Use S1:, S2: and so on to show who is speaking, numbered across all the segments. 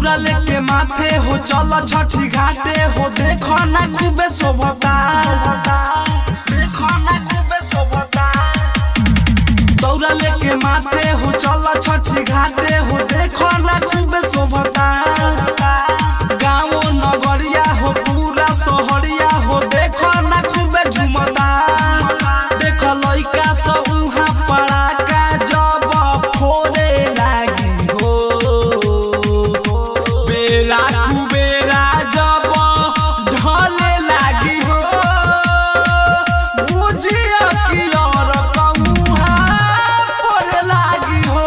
S1: दौड़ा लेके माथे हो चल छठी घाटे हो देखो ना खूबे शोभता देखो ना खूबे शोभता दौड़ा लेके माथे हो चल छठी घाटे हो देखो ना खूबे शोभता गाँव नगरिया हो पूरा शहरिया हो देखो ना खूबे झुमता देख लइका सब उहाँ पड़ाका जब फोड़े लागी हो बेरा कुबेरा जब ढले लागी हो बुझिया कि और कौहा पड़े लागी हो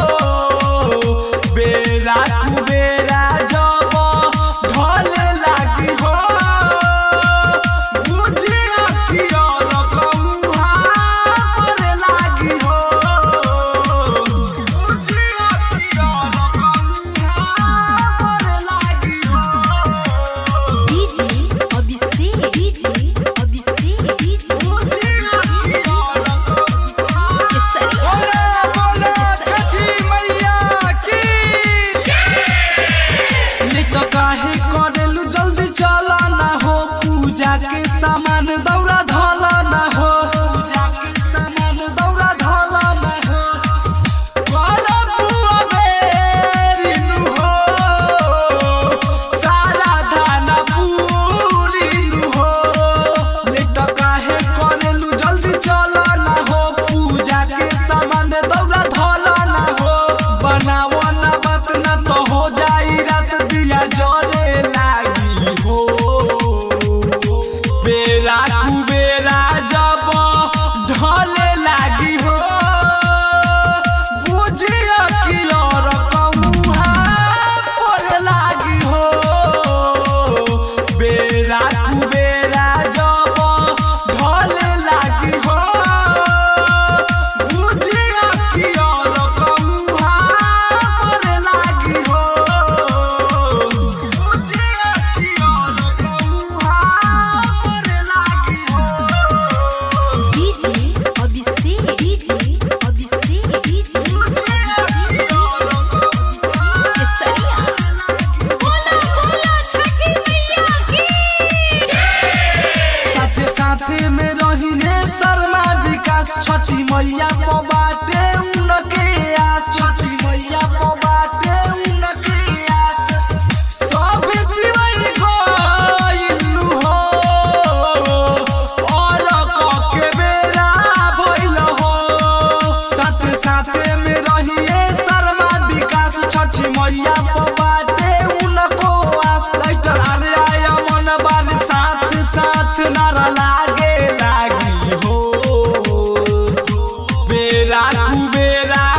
S1: बेरा कुबेरा जब ढले लागी हो बुझिया कि और कौहा पड़े लागी हो बुझिया कि और कौहा पड़े लागी हो
S2: DJ Abhishek DJ Abhishek DJ
S1: बुझिया कि और
S2: केसरिया
S1: बोले बोले छठी मैया की लेट काहे करेलु जल्दी चला ना हो पूजा के सामान दौरा धला ना हो पूजा के सामान दौरा धला ना हो करब बुआ बेरिनु हो सारा धाना पूरिनु हो लेट काहे करेलु जल्दी चला ना हो पूजा के सामान दौरा धला ना हो बनावो ना बात ना तो हो जाई रात दिया जरे लागी हो बेरा कुबेरा जब ढले लागी हो बुझिया कि और कौहा पड़े लागी हो बेरा कुबेरा जब ढले लागी हो बुझिया कि और कौहा पड़े लागी हो बुझिया कि और कौहा पड़े लागी हो
S2: DJ Abhishek DJ Abhishek DJ Kesariya बोला बोला छठी मैया की
S1: साथे साथे में रहिले शर्मा विकास छठी मैया को बाटे उनके आस छठी मैया को बाटे उनके आस सब दिवई गइलु हो और कके बेरा भइल हो साथे साथे में रहिए शर्मा विकास छठी मैया को बाटे उनको आस लाइटर अरे आया मन बार साथ साथ नारा लागे लागी हो बेरा कुबेरा